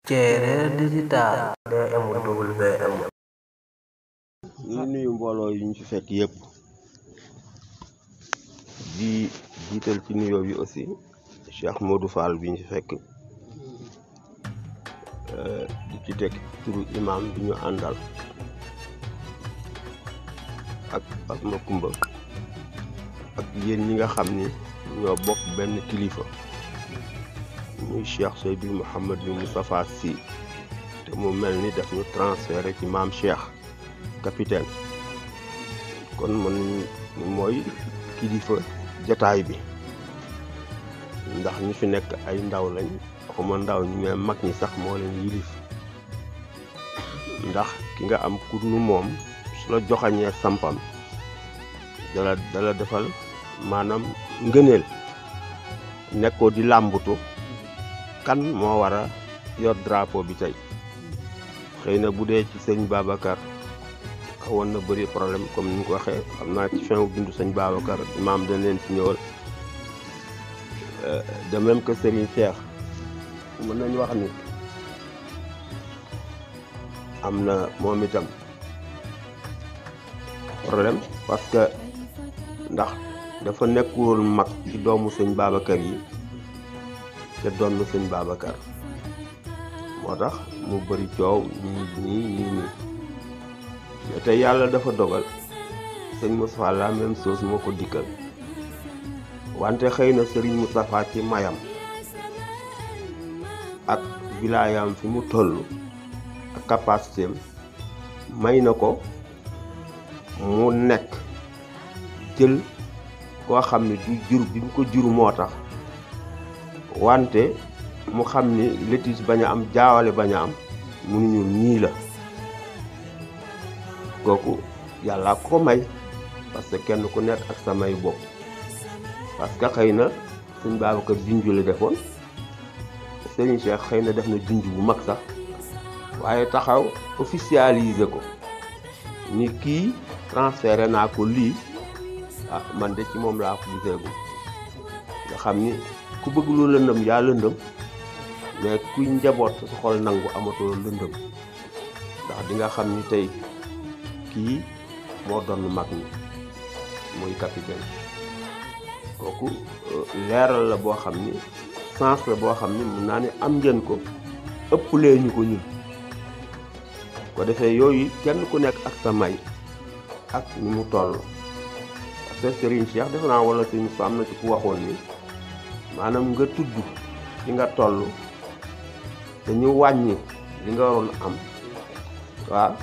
Ceereer digital DMWM ñu ngi nuyu mbooloo yi ñu fi fekk yëpp di jiital ci nuyoo bi aussi Cheikh Modou Fall bi ñu fi fekk di ci teg turu imam bi ñu àndal ak ak Makumba ak yéen ñi nga xam ni ñoo bokk benn kilifa muy Cheikh Seydou Mouhamadou Moustapha Sy te mu mel ni daf ñu transféré ci maam Cheikh capitaine kon man mooy kilifa jataay bi ndax ñi fi nekk ay ndaw lañ waxuma ndaw ñi mais mag ñi sax moo leen yilif ndax ki nga am ku dul moom su la joxañee sampam dala dala defal maanaam ngëneel nekkoo di làmbutu kan moo war a yor drapeau bi tey xëy na bu dee ci sëñ Babacar xawoon na bëri problème comme ni ñu ko waxee xam naa ci fin wu bindu sëñ Babacar imaam dañ leen ci ñëwal de même que Serigne Cheikh mën nañu wax ni am na moom itam problème parce que ndax dafa nekkul mag ci doomu sëñ Babacar yi te doon na sëñ Babacar moo tax mu bëri coow nii nii nii nii mais tey yàlla dafa dogal sëñ Moustapha la même chose moo ko dikkal wante xëy na sëriñ Moustapha ci mayam ak wilaayam fi mu toll ak capacité am may na ko mu nekk jël koo xam ne du jur bi mu ko jur moo tax wante mu xam ni litige bañ a am jaawale bañ a am mënuñu nii la kooku yàlla ko may parce que kenn ku nekk ak sa may bopp parce que xëy na sëñ Babacar junj la defoon Serigne Cheikh xëy na def na junj bu mag sax waaye taxaw officialiser ko ni kii transféré naa ko lii ah man de ci moom laa ko giseegu nga xam ni ku bëgg lu lëndëm yaa lëndëm mais kuy njaboot sa xol nangu amatoo lëndëm ndax di nga xam ni tey kii moo doon mag ñi muy capitaine kooku leeral la boo xam ni sens la boo xam ni mun naa ni am ngeen ko ëpplee ñu ko ñun ko defee yooyu kenn ku nekk ak sa may ak ni mu toll parce que Serigne Cheikh defe naa wala Serigne fa am na ci ku waxoon ni maanaam nga tudd li nga toll te ñu wàññi li nga waroon am waaw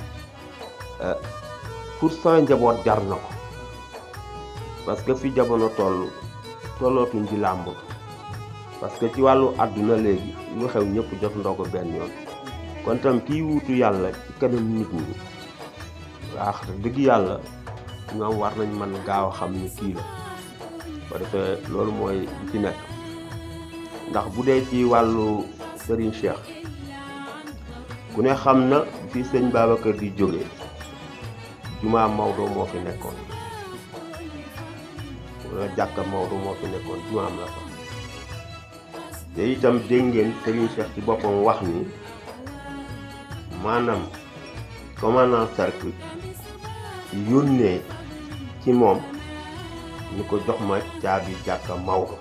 pour sa njaboot jar na ko parce que fi jamono toll tollootuñ ci làmb parce que ci wàllu àdduna léegi lu xew ñëpp jot ndogu benn yoon kon tam kiy wuutu yàlla ci kanam nit ñi waax dëgg yàlla ñoom war nañ mën gaaw a xam ni kii la ko defee loolu mooy li ci nekk ndax bu dee ci wàllu Serigne Cheikh ku ne xam na fii sëñ Babacar di jóge jumaa Maodo moo fi nekkoon wala jàkka Maodo moo fi nekkoon jumaam la fa te itam dégg ngeen Serigne Cheikh ci boppam wax ni maanaam commandant cercle yónnee ci moom ni ko jox ma caabi jàkka Maodo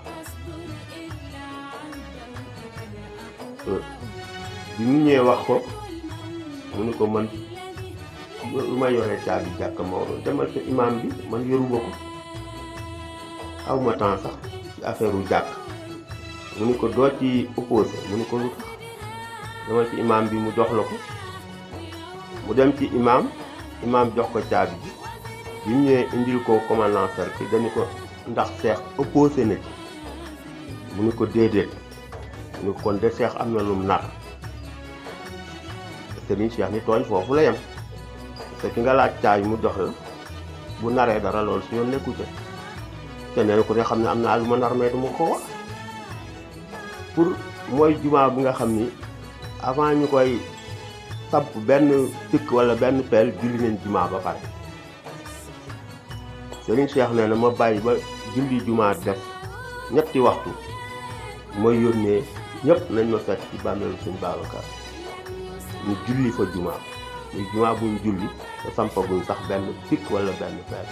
bi mu ñëwee wax ko mu ni ko man lu ma yoree caabi jàkka Maodo demal sa imam bi man yoruma ko aw ma temps sax ci affaire u jàkk mu ni ko doo ci opposé mu ni ko lu tax demal ci imam bi mu jox la ko mu dem ci imam imam jox ko caabi ji bi mu ñëwee indil ko commandant cercle dañu ko ndax seex opposé na ci mu ni ko déedéet mu ni ko kon de seex am na lum nar Serigne Cheikh ni tooñ foofu la yem te ki nga laaj caabi mu jox la bu naree dara loolu su yoon nekku ca te nee ku ne xam ne am naa lu ma nar mais du ma ko wax pour mooy jumaa bi nga xam ni avant ñu koy samp benn tikk wala benn peel julli nañ jumaa ba pare Serigne Cheikh nee na ma bàyyi ba julli jumaa def ñetti waxtu mooy yónnee ñëpp nañ ma fekk ci bàmmeelu suñ Babacar ñu julli fa juma muy juma buñ julli te sampaguñ sax benn pikk wala benn fer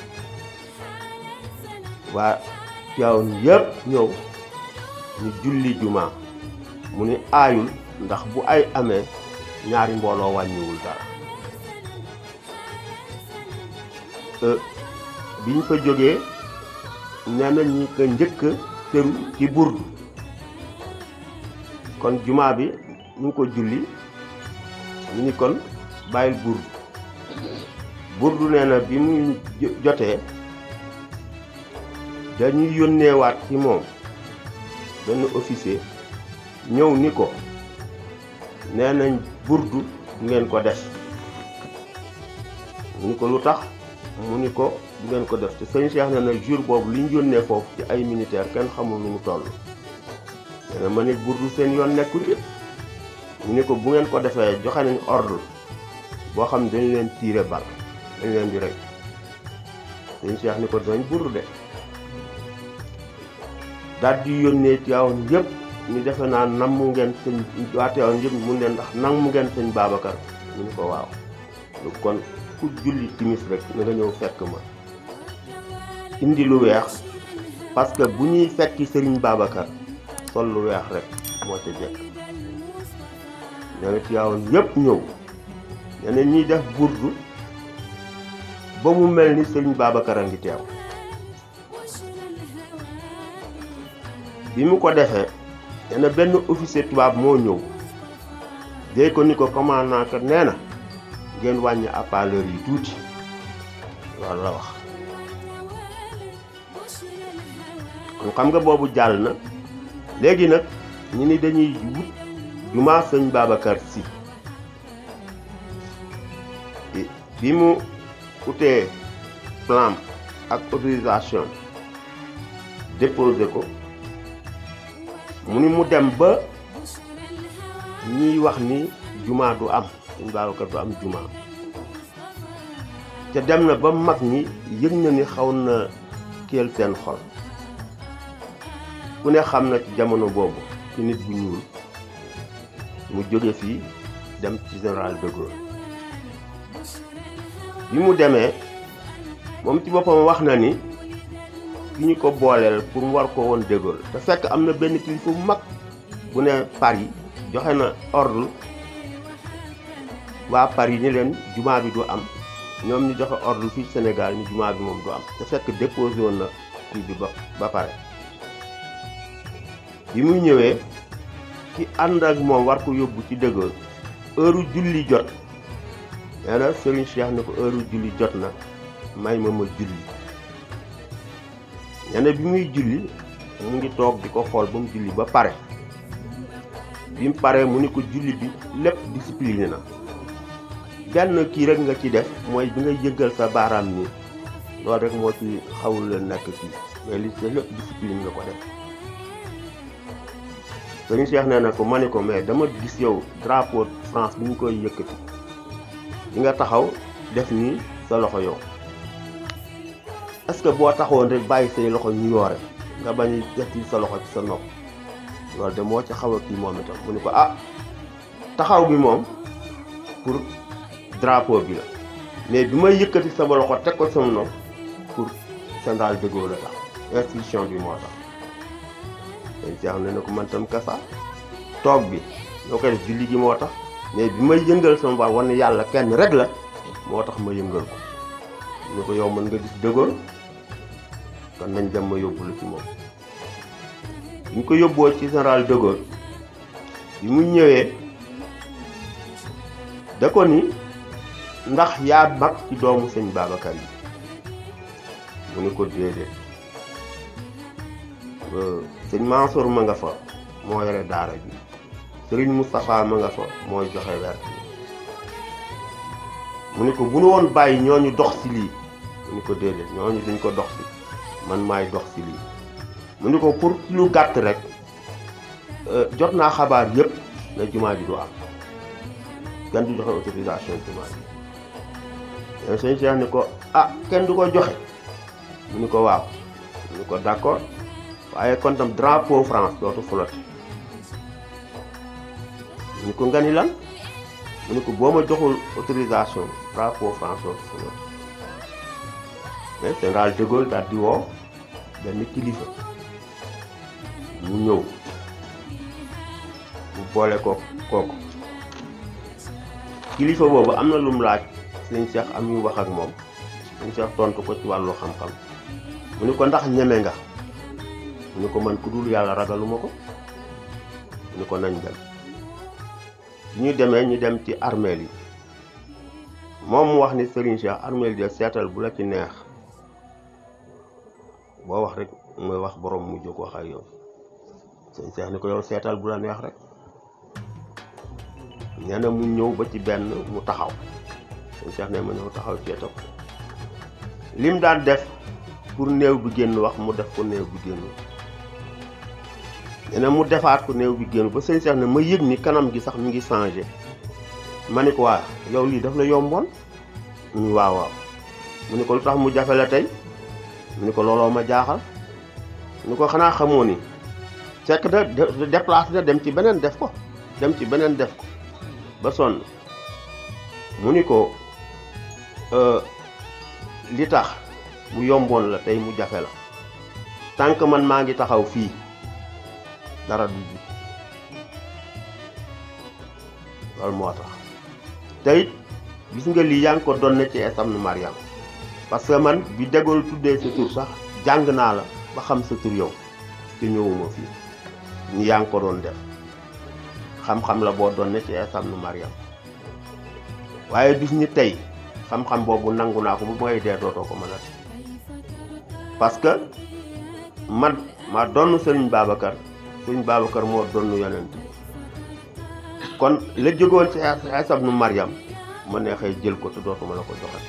waa Tiwaawan yëpp ñëw ñu julli juma mu ni aayul ndax bu ay amee ñaari mbooloo wàññiwul dara biñ fa jógee nee na ñi ko njëkk tëru ci burdu kon juma bi ñu ngi ko julli ñu ni kon bàyyil burdu burdu nee na bi muy jotee dañuy yónneewaat ci moom benn officier ñëw ni ko nee nañ burdu ngeen ko def mu ni ko lu tax mu ni ko du ngeen ko def te sëñ Cheikh ne na jour boobu li ñu yónnee foofu ci ay militaire kenn xamul nu mu toll nee na ma nit burdu seen yoon nekkul ci mu ni ko bu ngeen ko defee joxe nañ ordre boo xam ne dañu leen tiire bal dañ leen di rey sëñ Cheikh ni ko dinañ burdu de daal di yónnee Tiwaawan yëpp ñu defe naa namm ngeen sëñ waa Tiwaawan yëpp mun leen ndax namm ngeen sëñ Babacar ñu ni ko waaw lu kon ku julli timis rek na nga ñëw fekk ma indi lu weex parce que bu ñuy fekki sëriñ Babacar sol lu weex rek moo ca jekk nee na Tiwaawan yëpp ñëw nee na ñuy def burdu ba mu mel ni sëriñ Babacar a ngi teew bi mu ko defee nee na benn officier tubaab moo ñëw dee ko ni ko commandant kat nee na ngeen wàññi haut-parleur yi tuuti loolu la wax kon xam nga boobu jàll na léegi nag ñu ni dañuy wut jumaa sëñ Babacar Sy bi mu utee plan ak autorisation déposé ko mu ni mu dem ba ñiy wax ni jumaa du am sëñ Babacar du am jumaa te dem na ba mag ñi yëg na ni xaw na kéel seen xol ku ne xam na ci jamono boobu ci nit bu ñuul mu jóge fii dem ci général de Gaulle bi mu demee moom ci boppam wax na ni ki ñu ko booleel pour mu war ko woon de Gaulle te fekk am na benn kilifa bu mag bu ne Paris joxe na ordre waa Paris ni leen jumaa bi du am ñoom ñu joxe ordre fii Sénégal ni jumaa bi moom du am te fekk déposé woon na kii bi ba ba pare bi muy ñëwee ki ànd ak moom war ko yóbbu ci de Gaulle heure julli jot nee na Serigne Cheikh ne ko heure julli jot na may ma ma julli nee na bi muy julli mu ngi toog di ko xool ba mu julli ba pare bi mu paree mu ni ko julli bi lépp discipliné na benn kii rek nga ci def mooy bi nga yëngal sa baaraam nii loolu rek moo ci xawul la nekk kii mais li ci lépp discipline nga ko def sëñ Cheikh nee na ko ma ni ko mais dama gis yow drapeau France bi ñu koy yëkkati di nga taxaw def nii sa loxo yow est-ce que boo taxawoon rek bàyyi say loxo ñu yoore nga bañ def ci sa loxo ci sa nopp loolu de moo ci xaw a kii moom itam mu ni ko ah taxaw bi moom pour drapeau bi la mais bi may yëkkati sama loxo teg ko sama nopp pour général de Gaulle la tax institution bi moo tax dañ ci xam ne ne ko man tam kasa toog bi ñoo koy def julli gi moo tax mais bi may yëngal sama baat wane yàlla kenn rek la moo tax ma yëngal ko ñu ko yow mën nga gis de Gaulle kon nañ dem ma yóbbu la ci moom ñu ko yóbboo ci général de Gaulle bi mu ñëwee da ko ni ndax yaa mag ci doomu sëñ Babacar yi mu ni ko déedéet sëñ Mansour ma nga fa moo yore daara bi sëriñ Moustapha ma nga fa mooy joxe wert mu ni ko bu nu woon bàyyi ñooñu dox si lii mu ni ko déedéet ñooñu duñ ko dox si man maay dox si lii mu ni ko pour lu gàtt rek jot naa xabaar yëpp na jumaa ji du am kenn du joxe autorisation jumaa ji leen sëñ Cheikh ni ko ah kenn du ko joxe mu ni ko waaw mu ni ko d'accord waaye kon tam drapeau France dootu flotte mu ni ko nga ni lan mu ne ko boo ma joxul autorisation drapeau François Senghor mais général de Gaulle daal di woo benn kilifa mu ñëw mu boole ko kooku kilifa boobu am na lu mu laaj sëñ Cheikh am yu wax ak moom sëñ Cheikh tontu ko ci wàllu xam-xam mu ni ko ndax ñeme nga mu ni ko man ku dul yàlla ragaluma ko mu ni ko nañ dem bi ñu demee ñu dem ci armeel yi moom mu wax ni Serigne Cheikh armeel yi de seetal bu la ci neex boo wax rek mooy wax borom mu jóg wax ak yow sëñ Cheikh ni ko yow seetal bu la neex rek nee na mu ñëw ba ci benn mu taxaw sëñ Cheikh ne ma ñëw taxaw ceetam lim daan def pour néew bi génn wax mu def ko néew bi génn nee na mu defaat ko néew bi génn ba sëñ Cheikh ne ma yëg ni kanam gi sax mi ngi changé ma ni ko waa yow lii daf la yomboon ñu waaw waaw mu ni ko lu tax mu jafe la tey mu ni ko looloo ma jaaxal mu ni ko xanaa xamoo ni fekk da déplacé da dem ci beneen def ko dem ci beneen def ko ba sonn mu ni ko li tax mu yomboon la tey mu jafe la tant que man maa ngi taxaw fii dara du ji loolu moo tax tey gis nga lii yaa ngi ko doon ci esam nu Mariam parce que man bi dégool tuddee sa tur sax jàng naa la ba xam sa tur yow te ñëwuma fii ñu yaa ngi ko doon def xam-xam la boo doon ci esam nu Mariam waaye bis ni tey xam-xam boobu nangu naa ko bu may dee dootoo ko mën a parce que man ma donn sëriñ Babacar sëriñ Babacar moo donn yonent kon la jógoon ci esam nu Mariam ma neexee jël ko te dootuma la ko joxe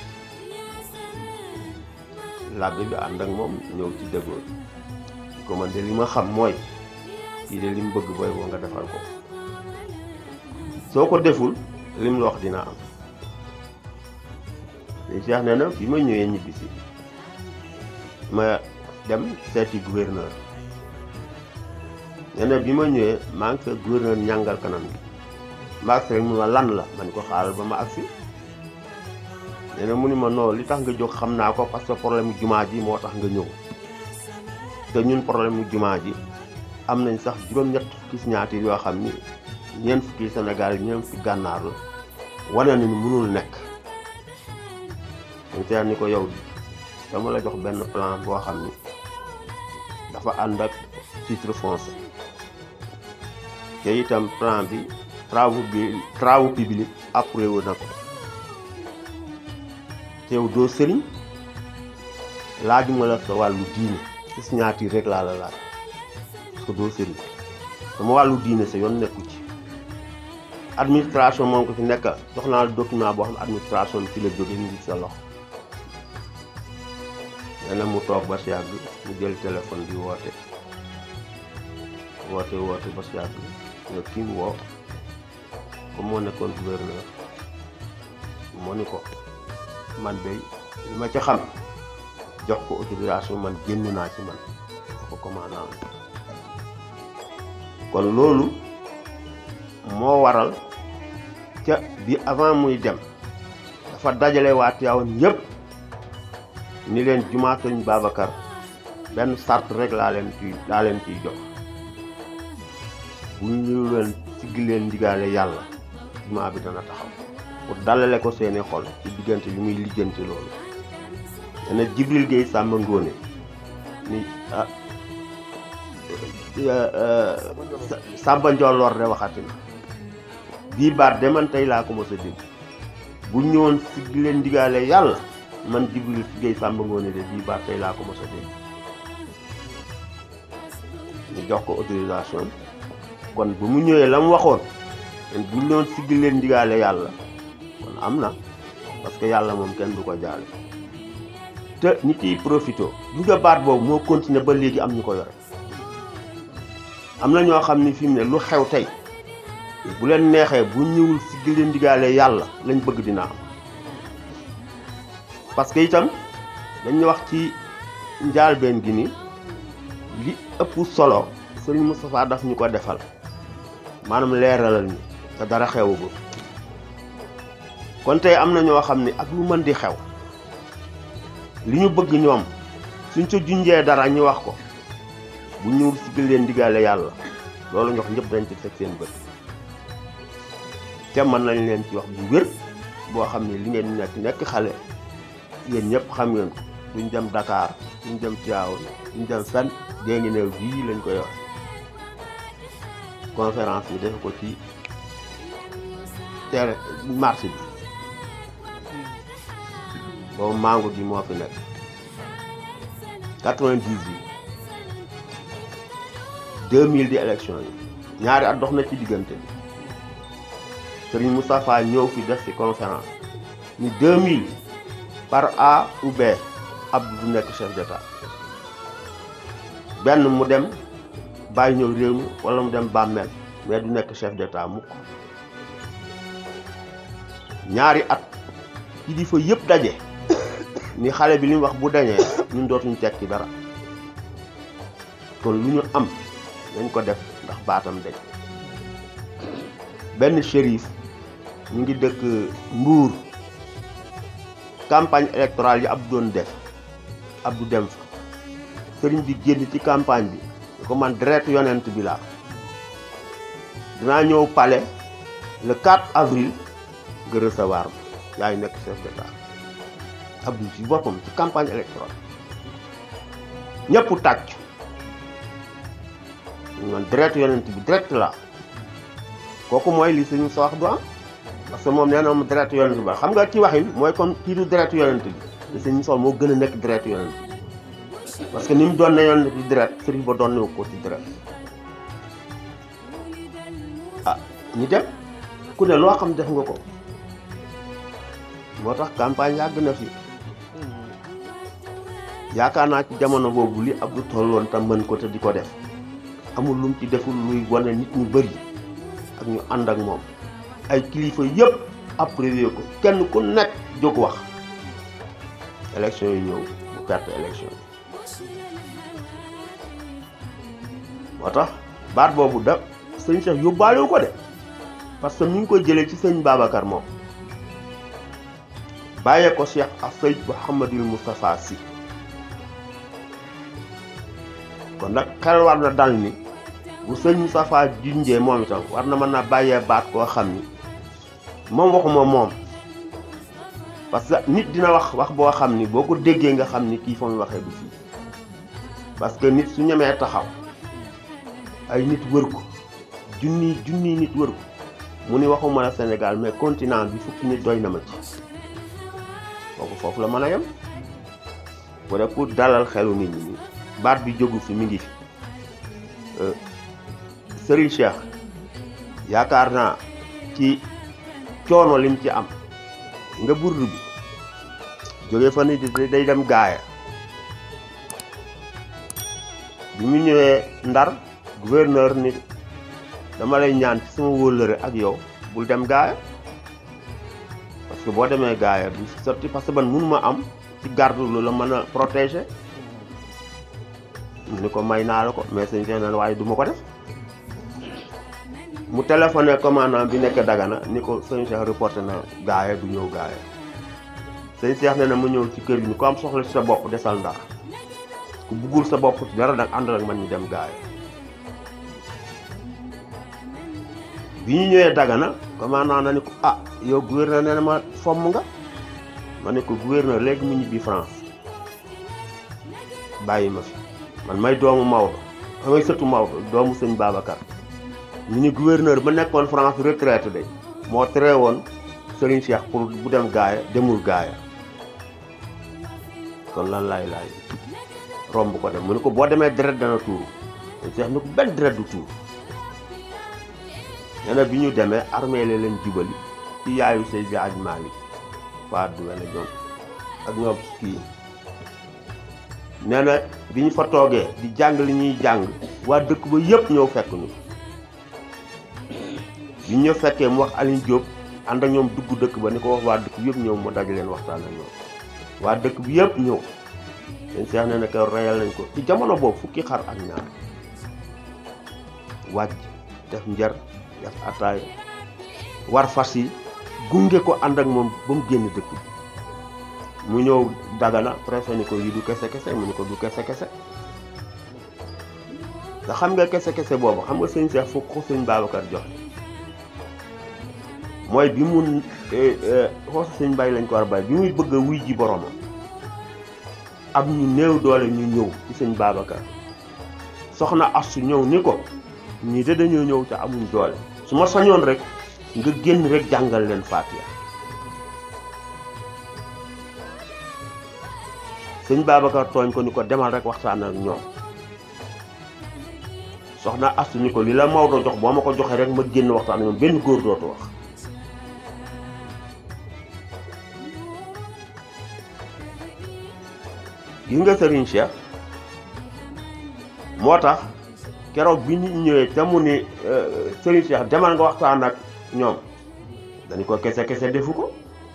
labbe bi ànd ak moom ñëw ci déggoon ko man de li ma xam mooy kii de li mu bëgg booy boo nga defal ko soo ko deful lim la wax dina am li Cheikh nee na bi ma ñëwee ñibbisi ma dem seeti gouverneur nee na bi ma ñëwee maa ngi fekk gouverneur ñàngal kanam gi ma agsi rek mu ma lan la ma ni ko xaaral ba ma agsi nee na mu ni ma non li tax nga jóg xam naa ko parce que problème mu jumaa ji moo tax nga ñëw te ñun problème mu jumaa ji am nañ sax juróom-ñett fukki signature yoo xam ni ñeent fukki Sénégal yi ñeent fukki gànnaar la wane na ni mënul nekk dañ seet ni ko yow dama la jox benn plan boo xam ni dafa ànd ak titre foncier te itam plan bi travaux bi travaux publics approuvé na ko te yow doo sëriñ laajuma la sa wàllu diine ci signature rek laa la laaj parce que doo sëriñ sama wàllu diine sa yoon nekku ci administration moom ko fi nekkal jox naa la document boo xam ne administration bi ci la jóge ñu ngi sa loxo nee na mu toog ba si yàgg mu jël téléphone bi woote woote woote ba si yàgg nga kii mu woo comme moo nekkoon gouverneur moo ni ko man de li ma ci xam jox ko autorisation man génn naa ci man ko commandant kon loolu moo waral ca bi avant muy dem dafa dajale waa Tiwaawan yëpp ni leen jumaa Sëñ Babacar benn sart rek laa leen ciy laa leen ciy jox bu ñu leen siggi leen ndigaale yàlla jumaa bi dana taxaw pour dalale ko seeni xol ci diggante li muy lijjanti loolu dana Jibril Gueye Samba Ngóone ni ah Samba Njolloor de waxati na bii baat de man tey laa ko mos a dégg bu ñëwoon siggi leen ndigaale yàlla man Jibril Gueye Samba Ngóone de bii baat tey laa ko mos a dégg ñu jox ko autorisation kon bu mu ñëwee la mu waxoon len bu ñu doon siggi leen ndigaale yàlla kon am na parce que yàlla moom kenn du ko jaale te ñi ciy profité bu nga baat boobu moo continuer ba léegi am ñu ko yore am na ñoo xam ni fi mu ne lu xew tey bu leen neexee bu ñëwul siggi leen ndigaale yàlla lañ bëgg dina am parce que itam dañu wax ci njaalbeen gi ni li ëpp solo sëriñ Moustapha daf ñu ko defal maanaam leeralal ñu te dara xewagul kon tey am na ñoo xam ne ak lu mën di xew li ñu bëgg ñoom suñ ca junjee dara ñu wax ko bu ñu sigil leen diggaale yàlla loolu ñox ñëpp dañ ci teg seen bët te mën nañ leen ci wax bu wér boo xam ne li ngeen nekk nekk xale yéen ñëpp xam ngeen ko duñ dem Dakar duñ dem Tivaouane duñ dem fenn dee ngi ne bii lañ koy wax conférence bi def ko ci terre marché bi boobu mango gi moo fi nekk 98 2000 di élection yi ñaari at dox na ci diggante bi Serigne Moustapha ñëw fi def ci conférence ni 2000 par A ou B Abdou du nekk chef d'état benn mu dem bàyyi ñëw réew mi wala mu dem bàmmeel mais du nekk chef d'état mukk ñaari at kilifa yëpp daje ni xale bi li mu wax bu dañee ñun dootuñu tekki dara kon lu ñu am nañ ko def ndax baatam dañ benn shérif ñu ngi dëkk Mbuur campagne électorale yi Abdou doon def Abdou dem fa sëriñ bi génn ci campagne bi ni ko man deret yonent bi laa dinaa ñëw palais le 4 avril nga recevoir ma yaay nekk chef d'état Abdou ci boppam ci campagne électorale ñëpp tàcc man deret yonent bi direct la kooku mooy li suñu sa wax du am parce que moom nee na moom deret yonent bi xam nga ci waxin mooy comme kii du deret yonent bi te suñu sol moo gën a nekk deret yonent bi parce que ni mu doon ne yonent bi deret sëriñ ba doon ne ko ci deret ah ñu dem ku ne loo xam def nga ko moo tax campagne yàgg na fi yaakaar naa ci jamono boobu li Abdou tolloon tam mën ko te di ko def amul lum ci deful luy wane nit ñu bëri ak ñu ànd ak moom ay kilifa yëpp approuvé ko kenn ku nekk jóg wax élection yi ñëw bu perte élection yi moo tax baat boobu da sëñ Cheikh yóbbaalewu ko de parce que mi ngi koy jëlee ci sëñ Babacar moom bàyyee ko Cheikh Afay Mouhamadul Moustapha Sy kon nag xel war na dal ni bu sëñ Moustapha junjee moom itam war na mën a bàyyee baat koo xam ni moom waxuma moom parce que nit dina wax wax boo xam ni boo ko déggee nga xam ni kii fa mu waxee du fii parce que nit su ñemee taxaw ay nit wër ko junni junni nit wër ko mu ni waxuma la Sénégal mais continent bi fukki nit doy na ma ci kooku foofu la mën a yem bu dee pour dalal xelu nit ñi baat bi jógu fi mi ngi fi Serigne Cheikh yaakaar naa ci coono lim ci am nga burdu bi jóge fa ni day dem gaaya bi mu ñëwee ndar gouverneur ni dama lay ñaan ci sama wóllëre ak yow bul dem gaaya parce que boo demee gaaya du sotti parce que man mënuma am ci garde lu la mën a protéger mu ni ko may naa la ko mais sëñ Cheikh na waaye du ma ko def mu téléphoné commandant bi nekk Dagana ni ko sëñ Cheikh reporté na gaaya du ñëw gaaya sëñ Cheikh ne na mu ñëw ci kër gi ni ko am soxla ci sa bopp desal ndax ku buggul sa bopp ci dara nag àndal ak man ñu dem gaaya bi ñu ñëwee Dagana commandant na ni ko ah yow gouverneur nee na ma fomm nga ma ne ko gouverneur léegi mu ñibbi France bàyyi ma fi man may doomu Maodo may sëtu Maodo doomu sëñ Babacar ñu ni gouverneur ba nekkoon France retraité de moo tere woon Serigne Cheikh pour bu dem gaaya demul gaaya kon lan laay laay romb ko dem mu ne ko boo demee deret dana tuuru sëñ Cheikh ni ko benn deret du tuuru nee na bi ñu demee armée la leen jubali ci yaayu Seydi Hadji Malick Fadou wala ñoom ak ñoom kii nee na bi ñu fa toogee di jàng li ñuy jàng waa dëkk ba yëpp ñëw fekk ñu bi ñu fekkee mu wax Alioune Diop ànd ak ñoom dugg dëkk ba ni ko wax waa dëkk bi yëpp ñëw mu daj leen waxtaan ak ñoom waa dëkk bi yëpp ñëw dañ seex ne ne ko reyal nañ ko ci jamono boobu fukki xar ak ñaar wàcc def njar def ataay war fas yi gunge ko ànd ak moom ba mu génn dëkk bi mu ñëw dagana presque ni ko yi du kese kese mu ni ko du kese kese te xam nga kese kese boobu xam nga sëñ Cheikh fukk ko sëñ Babacar jox mooy bi mu xoosa sëñ bay lañ ko war a bay bi muy bëgg a wuy ji boromam am ñu néew doole ñu ñëw ci sëñ Babacar soxna Astu ñëw ni ko ñii de dañoo ñëw te amuñ doole su ma sañoon rek nga génn rek jàngal leen Faatiha sëñ Babacar tooñ ko ni ko demal rek waxtaan ak ñoom soxna Astu ni ko li la Maodo jox boo ma ko joxee rek ma génn waxtaan ak ñoom benn góor dootu wax gis nga Serigne Cheikh moo tax keroog bi ñu ñëwee te mu ni Serigne Cheikh demal nga waxtaan ak ñoom dañu ko kese kese defu ko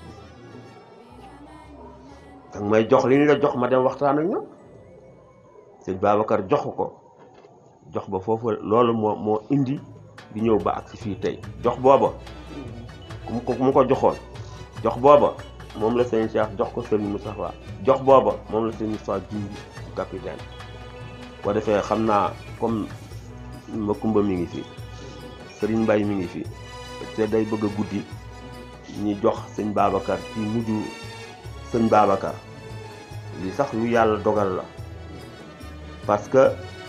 danga may jox li ñu la jox ma dem waxtaan ak ñoom sëñ Babacar joxu ko jox ba foofu loolu moo moo indi di ñëw ba ak si fii tey jox booba ku ko mu ko joxoon jox booba moom la sëñ Cheikh jox ko sëñ Moustapha jox booba moom la sëñ Moustapha junj capitaine boo defee xam naa comme Makumba mi ngi fi Serigne Mbaye mi ngi fi te day bëgg a guddi ñi jox sëñ Babacar ci mujj sëñ Babacar li sax lu yàlla dogal la parce que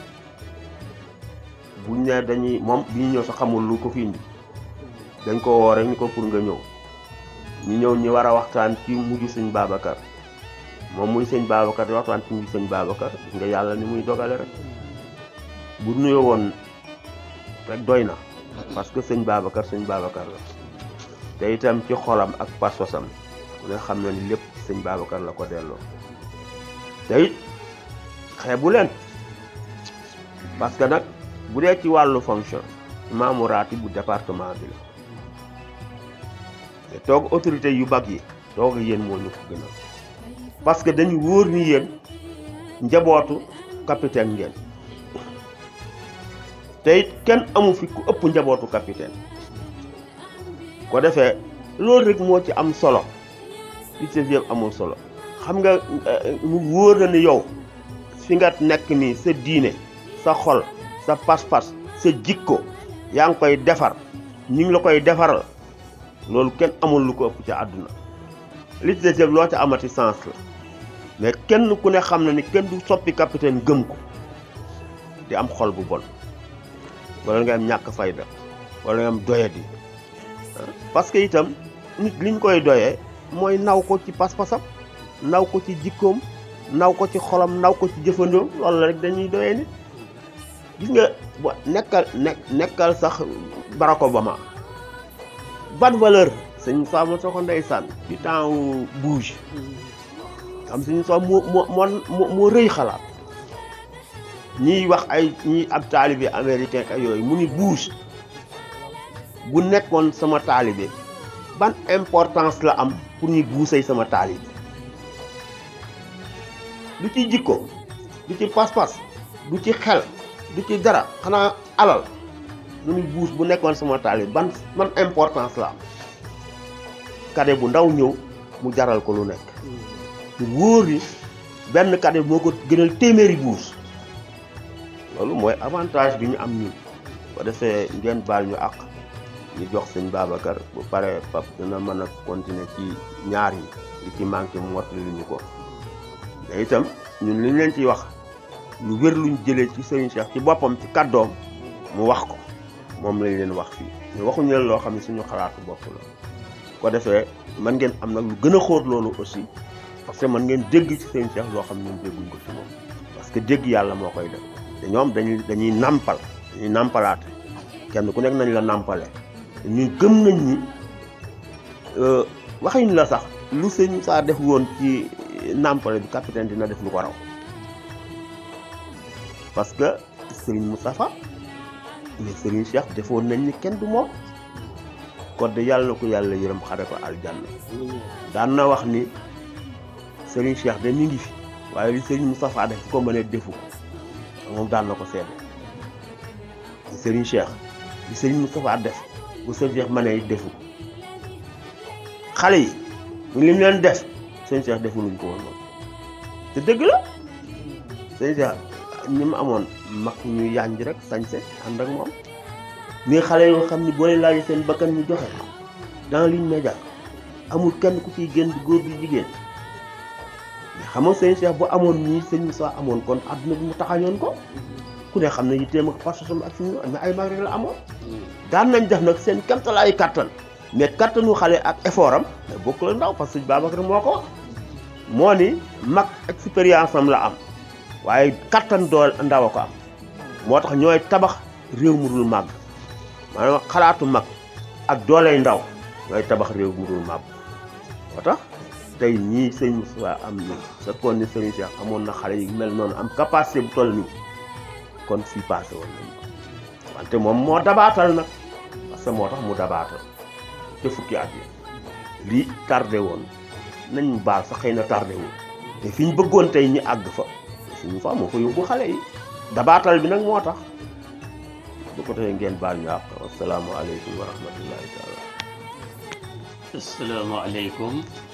buñ ne dañuy moom bi ñu ñëw sax xamul lu ko fi indi dañ ko woo rek ni ko pour nga ñëw ñu ñëw ñi war a waxtaan ci mujj sëñ Babacar moom muy sëñ Babacar di waxtaan ci mujj sëñ Babacar gis nga yàlla ni muy dogale rek bu nuyoo woon rek doy na parce que sëñ Babacar sëñ Babacar la te itam ci xolam ak pasosam ku ne xam na ni lépp sëñ Babacar la ko delloo te it xeebu leen parce que nag bu dee ci wàllu fonction maamu raati bu département bi la te toog autorité yu bag yi toog yéen moo ñu ko gënal parce que dañu wóor ni yéen njabootu capitaine ngeen te it kenn amu fi ku ëpp njabootu capitaine ko defee loolu rek moo ci am solo li ci yëpp amul solo xam nga mu wóor na ni yow fi nga nekk nii sa diine sa xol sa pas-pas sa jikko yaa ngi koy defar ñu ngi la koy defaral loolu kenn amul lu ko ëpp ci àdduna li ci yëpp loo ci amati sens la mais kenn ku ne xam na ni kenn du soppi capitaine gëm ko di am xol bu bon wala nga am ñàkk fayda wala nga am doyadi parce que itam nit liñ koy doyee mooy naw ko ci pas-pasam naw ko ci jikkoom naw ko ci xolam naw ko ci jëfandoom loolu la rek dañuy doyee nit gis nga bo nekkal nekk nekkal sax Barack Obama ban valeur sëñ Fama soo ko ndeysaan ci temps Bush xam suñu soo moo moo moo moo rëy xalaat ñiy wax ay ñi ab taalibe américain ak yooyu mu ni Bush bu nekkoon sama taalibe ban importance la am pour ñu buusay sama taalibe du ci jikko du ci pas-pas du ci xel du ci dara xanaa alal mu ni buus bu nekkoon sama taalibe ban ban importance la am kade bu ndaw ñëw mu jaral ko lu nekk mu wóor ni benn kade moo ko gënal téeméeri buus loolu mooy avantage bi ñu am ñun ko defee ngeen baal ñu àq ñu jox sëñ Babacar bu pare pap dina mën a continuer ci ñaar yi li ci manqué mu mottali ñu ko mais itam ñun liñ leen ciy wax lu wér luñ jëlee ci sëriñ Cheikh ci boppam ci kàddoom mu wax ko moom lañ leen wax fii ñu waxuñu leen loo xam ne suñu xalaatu bopp la ko defee mën ngeen am nag lu gën a xóot loolu aussi parce que mën ngeen dégg ci sëriñ Cheikh loo xam ne ñun dégguñ ko ci moom parce que dégg yàlla moo koy def te ñoom dañuy dañuy nàmpal dañuy nàmpalaate kenn ku nekk nañ la nàmpale ñu gëm nañ ni waxuñ la sax lu sëñ saa def woon ci nàmpale bi capitaine dina def lu ko raw parce que Serigne Moustapha mais Serigne Cheikh defoon nañ ni kenn du moom kon de yàlla na ko yàlla yërëm xare ko aljanna daan na wax ni Serigne Cheikh de mi ngi fi waaye li Serigne Moustapha def ko mënee defu ko moom daan na ko seede Serigne Cheikh li Serigne Moustapha def bu Serigne Cheikh mënee defu ko xale yi li mu leen def sëñ Cheikh defuluñ ko woon noonu te dëgg la sëñ Cheikh ñi mu amoon mag ñu yànj rek sañse ànd ak moom mais xale yoo xam ni boo leen laajee seen bakkan ñu joxe dans ligne médiane amul kenn ku ciy génn góor bi jigéen mais xam nga sëñ Cheikh bu amoon nii sëñ Moussa amoon kon àdduna bi mu taxañoon ko ku ne xam ne yitteem ak passion ak fi mu mais ay mag rek la amoon daan nañ def nag seen kamtalaay kattan mais kattanu xale ak effort am mais bokk la ndaw parce que Babacar moo ko wax moo ni mag expérience am la am waaye kattan dool ndaw a ko am moo tax ñooy tabax réew mu dul màgg maanaam xalaatu mag ak dooley ndaw ñooy tabax réew mu dul màgg moo tax tey ñii sëñ Moussa am ni sa kon ni sëñ Cheikh amoon na xale yi mel noonu am capacité bu toll nii kon fii passé woon nañ ko wante moom moo dabaatal nag parce que moo tax mu dabaatal te fukki at yi lii tardé woon nañ mu baal sax xëy na tardé woon te fi ñu bëggoon tey ñi àgg fa suñu fa moo fa yóbbu xale yi dabaatal bi nag moo tax bu ko defee ngeen baal ñu àq asalaamaaleykum wa rahmatullahi taala asalaamaaleykum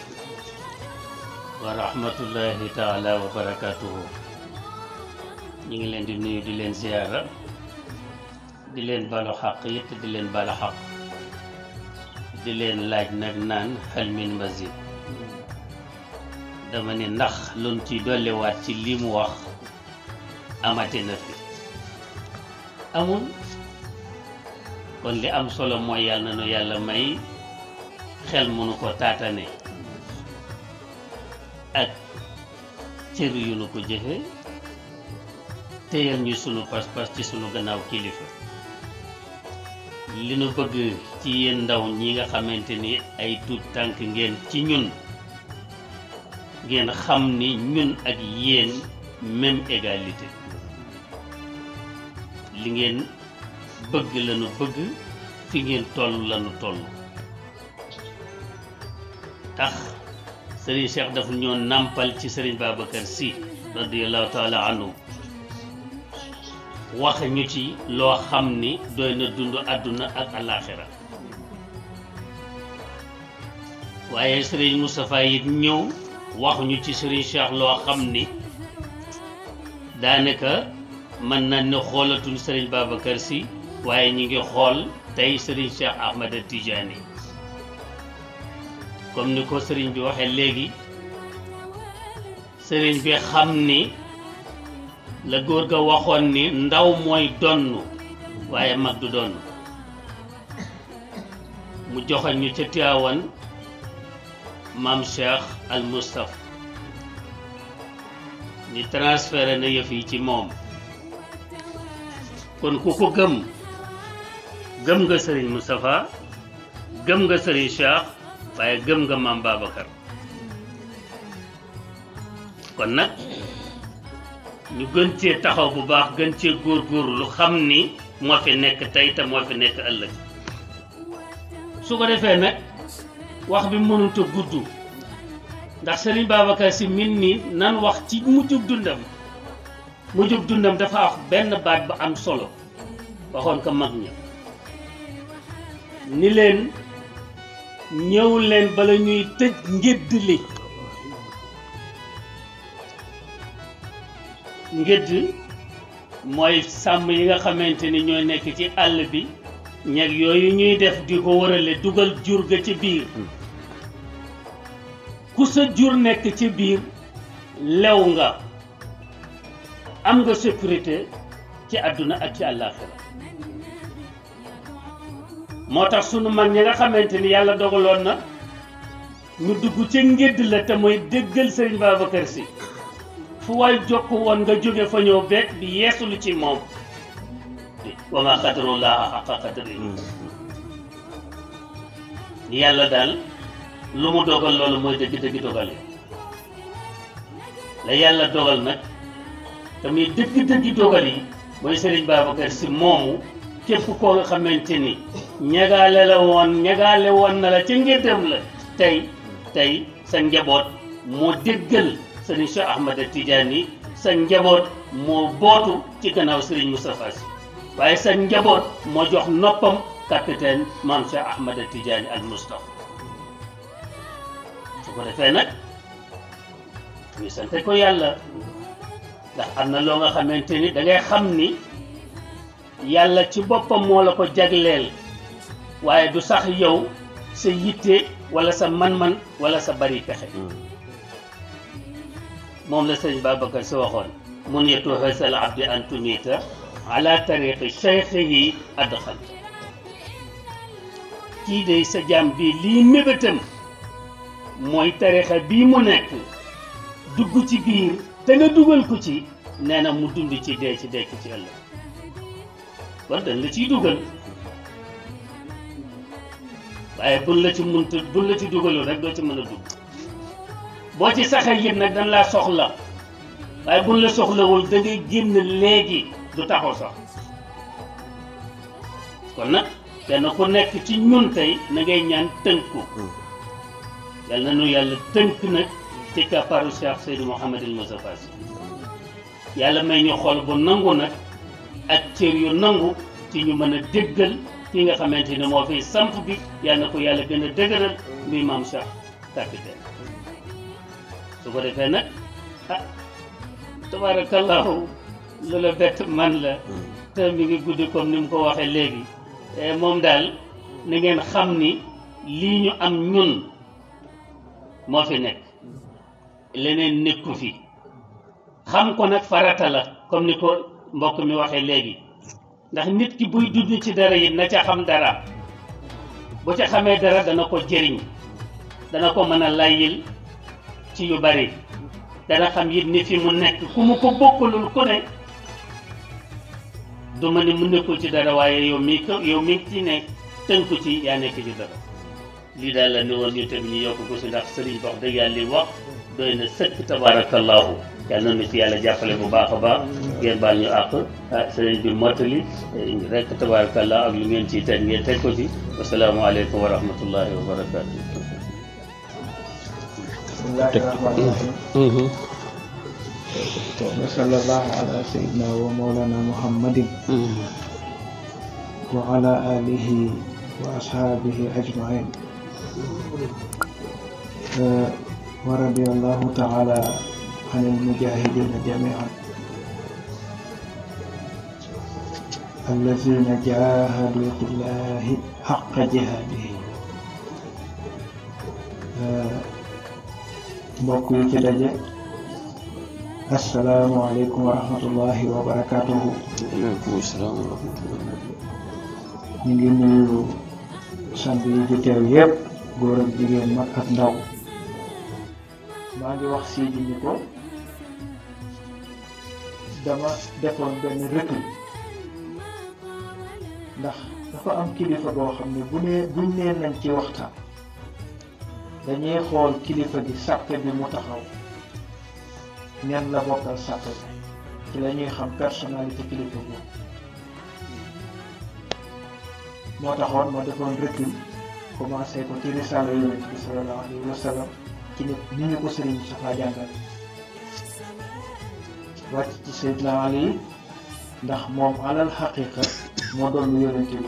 wa rahmatullahi taala wa barakatuhu ñu ngi leen di nuyu di leen ziyaara di leen balu xaq it di leen bala xaq di leen laaj nag naan hal min mazid dama ne ndax luñ ci dolliwaat ci li mu wax amate na fi amul kon li am solo mooy yàlla na nu yàlla may xel mënu ko taatane ak cër yu nu ko jëfe téyal ñu sunu pas-pas ci sunu gannaaw kilifa li nu bëgg ci yéen ndaw ñi nga xamante ni ay tuut tànk ngeen ci ñun ngeen xam ni ñun ak yéen même égalité li ngeen bëgg lañu bëgg fi ngeen toll lañu toll tax sëriñ Cheikh dafa ñoo nàmpal ci sëriñ Babacar Sy radiyallahu taala anhu wax ñu ci loo xam ni doy na dund àdduna ak alaaxira waaye sëriñ Moustapha it ñëw wax ñu ci sëriñ Cheikh loo xam ni daanaka mën na ne xoolatuñ sëriñ Babacar Sy waaye ñi ngi xool tey sëriñ Cheikh Ahmada Tidiane comme ni ko sëriñ bi waxee léegi sëriñ bi xam ni la góor ga waxoon ni ndaw mooy donn waaye mag du donn mu joxoñ ñu ca Tiwaawan maam Cheikh al Moustapha ni transféré na yëf yi ci moom kon ku ko gëm gëm nga sëriñ Moustapha gëm nga sëriñ Cheikh waaye gëm nga maam Babacar kon nag ñu gën cee taxaw bu baax gën cee góorgóorlu lu xam ni moo fi nekk tey te moo fi nekk ëllëg su ko defee nag wax bi mënut a gudd ndax Serigne Babacar Sy min nii nan wax ci mujjug dundam mujjug dundam dafa wax benn baat bu am solo waxoon ko mag ña ni leen ñëw leen bala ñuy tëj ngédd li ngédd mooy sàmm yi nga xamante ni ñooy nekk ci àll bi ñeg yooyu ñuy def di ko warale dugal jur ga ci biir ku sa jur nekk ci biir lew nga am nga sécurité ci àdduna ak ci àllaaxira moo tax sunu mag ñi nga xamante ni yàlla dogaloon na ñu dugg ci ngédd la te mooy déggal sëriñ Babacar Sy fu waay jokk woon nga jóge fa ñëw beet bi yeesulu ci moom wa ma qadarullaha xaqa qadri yàlla daal lu mu dogal loolu mooy dëgg-dëgg dogale la yàlla dogal nag te muy dëgg-dëgg dogal yi mooy Serigne Babacar Sy moomu képp koo nga xamante ni ñagaale la woon ñagaale woon na la ca ngéddam la tey tey sa njaboot moo déggal Serigne Cheikh Ahmada Tidiane sa njaboot moo bootu ci gannaaw Serigne Moustapha Sy waaye sa njaboot moo jox noppam capitaine Mame Cheikh Ahmada Tidiane al Moustapha su ko defee nag ñu sante ko yàlla ndax am na loo nga xamante ni da ngay xam ni yàlla ci boppam moo la ko jagleel waaye du sax yow sa yitte wala sa man-man wala sa bari pexe moom la sëñ Babacar si waxoon mun yetu xësal abdi an tumita ala tariqi cheikhihi adxal kii de sa jaam bi lii mébétam mooy tarixa bii mu nekk dugg ci biir te nga dugal ko ci nee na mu dund ci dee ci dekk ci ëllëg kon dañ la ciy dugal waaye buñ la ci muntu buñ la ci dugalul rek doo ci mën a dugg boo ci saxee yit nag dañ laa soxla waaye buñ la soxlawul da ngay génn léegi du taxaw sax kon nag kenn ku nekk ci ñun tey na ngay ñaan tënku yal na nu yàlla tënk nag ci kàpparu Cheikh Seydou Mouhamadul Moustapha Sy yàlla may ñu xol bu nangu nag ak cër yu nangu ci ñu mën a déggal ki nga xamante ne moo fiy samp bi yal na ko yàlla gën a dëgëral muy maam Cheikh capitaine su ko defee nag ah tabarakallahu lu la bett man la te mi ngi guddi comme ni mu ko waxee léegi moom daal na ngeen xam ni lii ñu am ñun moo fi nekk leneen nekku fi xam ko nag farata la comme ni ko mbokk mi waxee léegi ndax nit ki buy dund ci dara yi na ca xam dara bu ca xamee dara dana ko jëriñ dana ko mën a layyil ci yu bari dana xam it ni fi mu nekk ku mu ko bokkalul ku ne du ma ne mu nekkul ci dara waaye yow mi ko yow mi ci ne tënku ci yaa nekk ci dara lii daal la ne woon ñu tamit ñu yokk ko si ndax sëriñ wax dëgg yàlla li wax doy na sëkk tabarakallahu yàlla na nu ci yàlla jàppale bu baax a baax ngeen baal ñu àq ah sëriñ bi mottali rek tabarakallah ak lu ngeen ciy teg ngeen teg ko ci wasalaamaaleykum wa rahmatullahi wa barakaatu. bismillahi rahmani rahim wa sallallahu ala sayyidina wa mawlana muhammadin wa ala alihi wa ashabihi ajmain wa radiyallahu ta'ala عن المجاهدين جميعا الذين جاهدوا في الله حق جهاده mbokk yi ci daje asalaamualeykum wa rahmatullahi wa barakatuhu waaleykum salaam wa rahmatullah ñu ngi nuyu sant yi ci teew yépp góor ak jigéen mag ak ndaw maa ngi wax sii ji ni ko dama defoon benn recul ndax dafa am kilifa boo xam ne bu nee buñ nee nañ ci waxtaan dañuy xool kilifa gi sàppe bi mu taxaw ñan la bokkal sàppe bi ci la ñuy xam personnalité kilifa boobu moo taxoon ma defoon recul commencé ko ci risaala yonent bi sallallahu alayhi wa sallam ci nit ni ñu ko sëriñ Moustapha jàngal wàcc ci Seydina Ali ndax moom alal xaqiqa moo doon lu yonent bi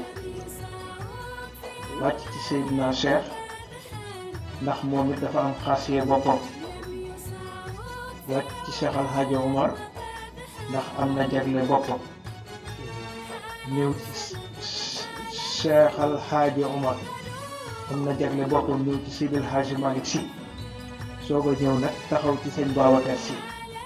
wàcc ci Seydina Cheikh ndax moom it dafa am xaasiye boppam wàcc ci Cheikh Al Hadj Omar ndax am na jagle boppam ñëw ci Cheikh Al Hadj Omar am na jagle boppam ñëw ci Seydi El Hadji Malick Sy soog a ñëw nag taxaw ci sëñ Babacar Sy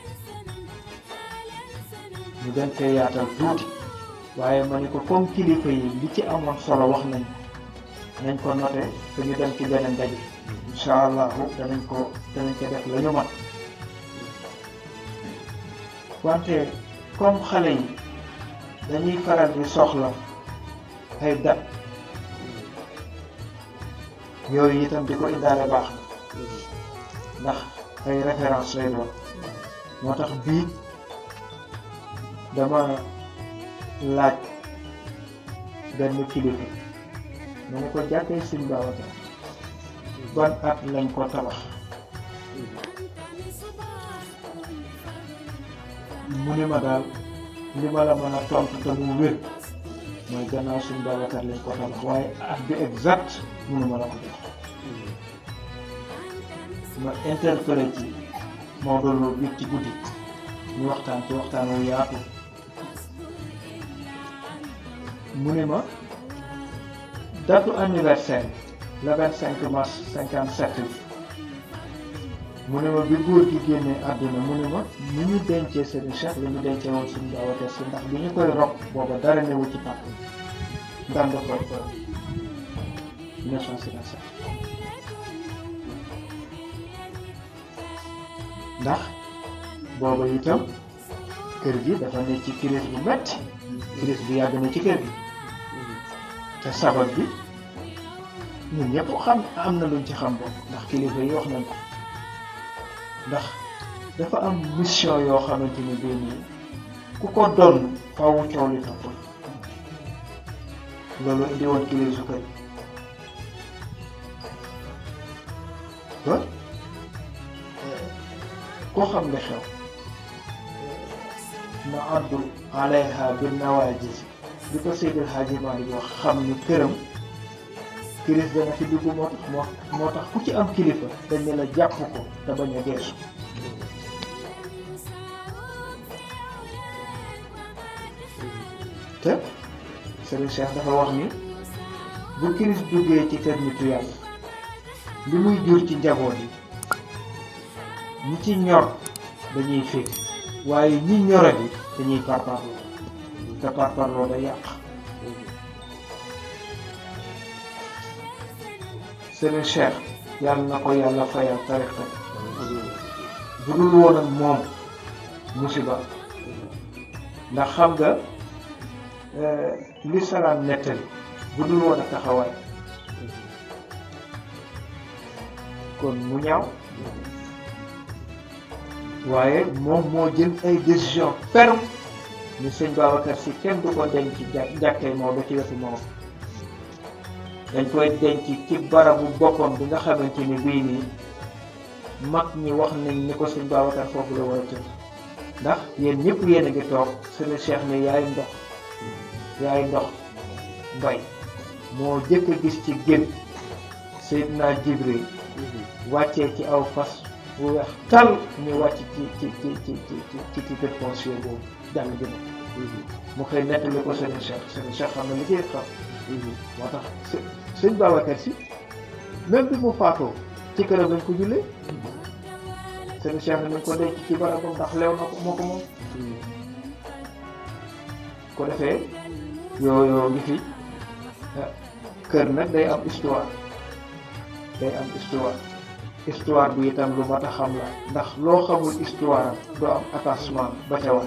ñu gën fee yaatal tuuti waaye ma ne ko comme kilifa yi li ci amoon solo wax nañ nañ ko noté te ñu dem ci beneen daje incha allahu danañ ko danañ ko def la ñu mat wante comme xale yi dañuy faral di soxla ay dat yooyu itam di ko indaale baax na ndax ay référence lay doon moo tax bii dama laaj benn kilifa ma ne ko jàkkee Sëñ Babacar ban at lañ ko tabax mu ne ma daal li ma la mën a tontu te mu wér mooy gannaaw Sëñ Babacar lañ ko tabax waaye at bi exact mënu ma la ko jox ma interpellé ci Maodo Lo bi ci guddi ñu waxtaan ci waxtaan wu yaatu mu ne ma datu anniversaire le 25 mars 57 bi mu ne ma bi góor gi génnee àdduna mu ne ma ni ñu dencee seen cheikh la ñu dencee woon suñu Babacar Si ndax bi ñu koy rob booba dara newu ci pàkk ndam da koy 1957 ndax booba itam kër gi dafa ne ci crise bu metti crise bu yàgg na ci kër gi te sabab bi ñun ñëpp xam am na luñ ci xam bokk ndax kilifa yi wax nañ ko ndax dafa am mission yoo xamante ni bii nii ku ko doon faawu coow li topp loolu indi woon crise su kër ba koo xam ne xew na addu alayha bin nawaajis bi ko Seydil Hadji Malick wax xam ni këram kiris dana fi dugg moo tax moo moo tax ku ci am kilifa dañ ne la jàpp ko te bañ a geesu te Serigne Cheikh dafa wax ni bu kiris duggee ci kër nitu yàlla li muy jur ci njaboot yi ñi ci ñor dañuy féeg waaye ñi ñoradi dañuy parparloo te parparloo da yàq Serigne Cheikh yàlla na ko yàlla fayal tariqa bu dul woon ak moom musiba ndax xam nga li salaam nettali bu dul woon ak taxawaay kon mu ñaaw waaye moom moo jël ay décision ferme ni sëñ Babacar si kenn du ko denc ci jà jàkkee Maodo ci wetu Maodo dañ koy denc ci barabu boppam bi nga xamante ni bii nii mag ñi wax nañ ni ko sëñ Babacar foofu la war a tëdd ndax yéen ñëpp yéen a ngi toog sëñ Cheikh ne yaay ndox yaay ndox mbay moo jëkk a gis ci génn Seydina Jibril wàccee ci aw fas bu weex tal ñu wàcc ci ci ci ci ci ci titre foncier boobu jàng bi mu xëy nettali ko sëñ Cheikh sëñ Cheikh xam na li ciy xam moo tax së sëñ Babacar si même bi mu faatoo ci këram lañ ko jullee sëñ Cheikh nañ ko denc ci barabam ndax leew na ko moo ko moom ko defee yooyu ngi fi kër nag day am histoire day am histoire histoire bi itam lu mat a xam la ndax loo xamul histoire am doo am attachement ba ca war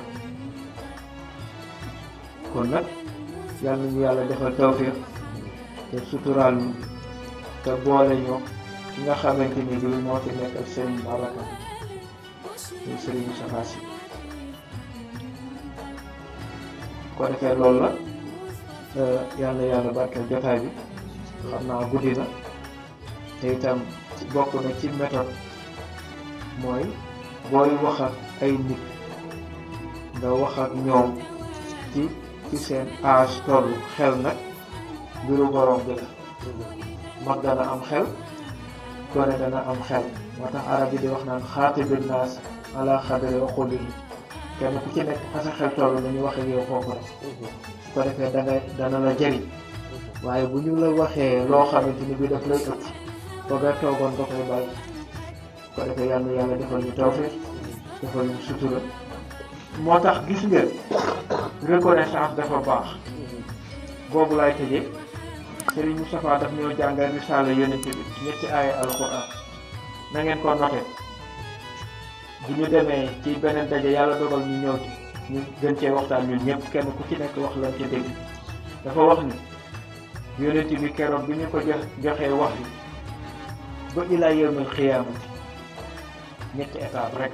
kon nag yal nañu yàlla defal tawfiq te suturaal ñu te boole ñu ki nga xamante ni bii moo fi nekkal Serigne Babacar muy Serigne Moustapha Sy ko defee loolu la yal na yàlla barkeel jotaay bi xam naa guddi na te itam bokk na ci méthode mooy booy wax ak ay nit nga wax ak ñoom ci ci seen âge tollu xel nag mbiru borom bi la mag dana am xel gone dana am xel moo tax arab yi di wax naan xaatibi naas ala xadri uqulihim kenn ku ci nekk fa sa xel toll nañu wax ak yow foofu rek su ko defee da ngay dana la jëriñ waaye bu ñu la waxee loo xamante ni bi daf lay ëpp ba nga toogoon nga koy bàyyi su ko defee yàlla yàlla defal ñu tawfiq defal ñu sutura moo tax gis nga reconnaissance dafa baax boobu laay tëjee Serigne Moustapha daf ñoo jàngal risaala yonent bi ñetti aaya alquran na ngeen ko noté bu ñu demee ci beneen daje yàlla dogal ñu ñëw ci ñu gën cee waxtaan ñun ñëpp kenn ku ci nekk wax lan ci dégg dafa wax ni yonent bi keroog bi ñu ko jox joxee wax bi ba ilaa yawmil xiyaamati ñetti étape rek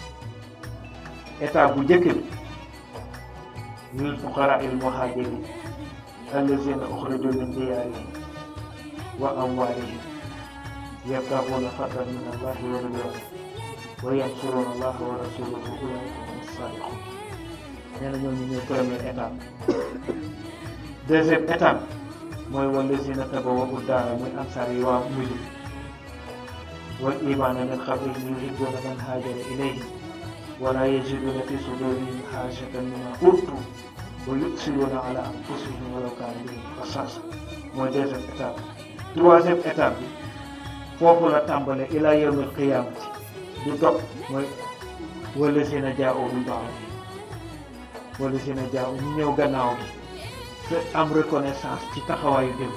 étape bu njëkk bi lil fuqaraa il muhaajiriin allazina uxrijuu min diyaarihim wa amwaalihim yabtaguuna fadlan min allahi wa ridwaana wa yansuruuna allaha wa rasuulahu ulaa'ika humu saadiquun nee na ñooñu ñooy première étape deuxième étape mooy wallazina tabawwa'u daara muy ansaar yi waa mujj wal imaana min qablihim yuhibbuuna man haajara ilayhim wala yajiduuna fi sudurihim haajatan mimma uutuu wa yu'siruuna ala anfusihim walaw kaana bihim xasaasa mooy deuxième étape troisième étape bi foofu la tàmbale ila yawmil qiyaamati du dog mooy wala si na jaa min ba'di wala si na jaa ñu ñëw gannaaw bi te am reconnaissance ci taxawaayu démb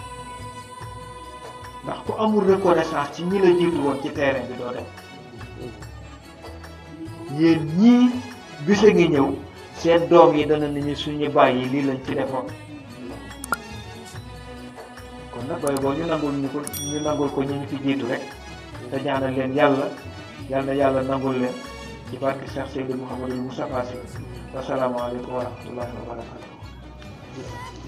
ndax ku amul reconnaissance ci ñi la jiitu woon ci terrain bi doo dem yéen ñii bisa ngi ñëw seen doom yi dana nañu suñu bàyyi lii lañ ci defoon kon nag booy boo ñu nangul ñu ko ñu nangul ko ñu ñu fi jiitu rek te ñaanal leen yàlla yal na yàlla nangul leen ci barke Cheikh Seydou Mouhamadou Moustapha Sy wasalaamaaleykum wa rahmatullahi wa barakatuh